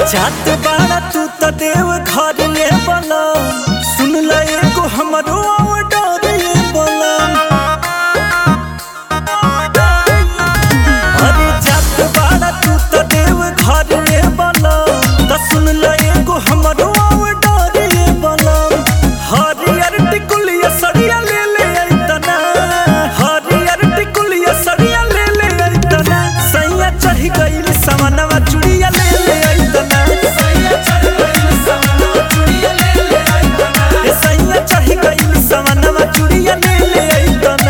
जात बाड़ा तू त देव घर ये बला सुन ल एगो हमरो ऑर्डर ये बला अरे जात बाड़ा तू त देव घर ये बला त सुन ल एगो हमरो ऑर्डर ये बला हरियर टिकुलिया सड़िया ले ले अइतना हरियर टिकुलिया सड़िया ले ले अइतना सैया चढ़ गइल सवनवा चुड़िया ले ले अइतना सैया चढ़ गइल सवनवा चुड़िया ले ले अइतना ए सैया चढ़ गइल सवनवा चुड़िया ले ले अइतना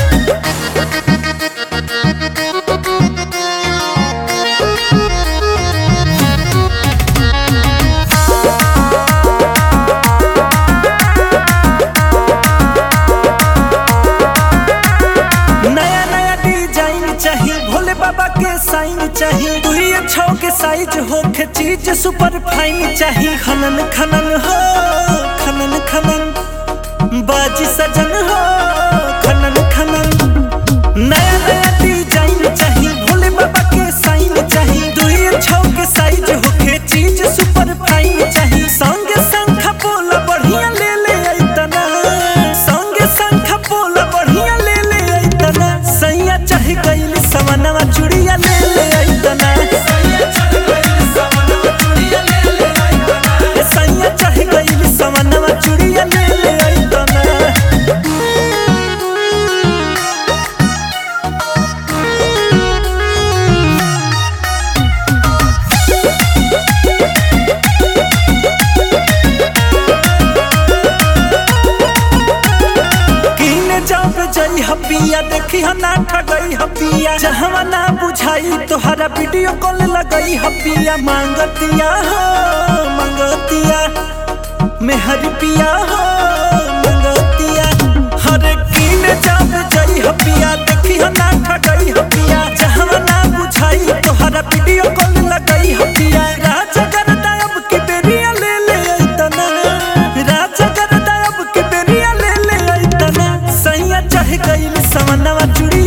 नया नया डिजाइन चाहिए भोले बाबा के साइन चाहिए दुई छौ के साइज होके चीज सुपर फाइन चाहिए खनन खनन हो खनन खनन बाजी सजन हो खनन खनन नया नया डिजाइन चाहिए भोले बाबा के साइन चाहिए दुई छौ के साइज होके चीज सुपर फाइन चाहिए संगे संख पोला बढ़िया ले ले अइतना संगे संख पोला बढ़िया ले ले अइतना सैया चढ़ गइल सवनवा चुड़िया ले ले अइतना सैया चढ़ गइल सवनवा चुड़िया ले ले अइतना सैया चढ़ गइल सवनवा चुड़िया ले ले अइतना किने जब जई हपिया देखी ह ना ठगई हपिया जहवा ना बुझाई तोहरा वीडियो कॉल लगई हपिया मांगतिया हो मांगतिया मेहर पिया हो मांगतिया हरे किने जब जई हपिया देखी ह ना ठगई हपिया जहवा ना बुझाई तोहरा वीडियो कॉल लगई हपिया राजा करता अब की बेरिया ले ले अइतना राजा करता अब की बेरिया ले ले अइतना सैया चढ़ गइल सवनवा चुड़ी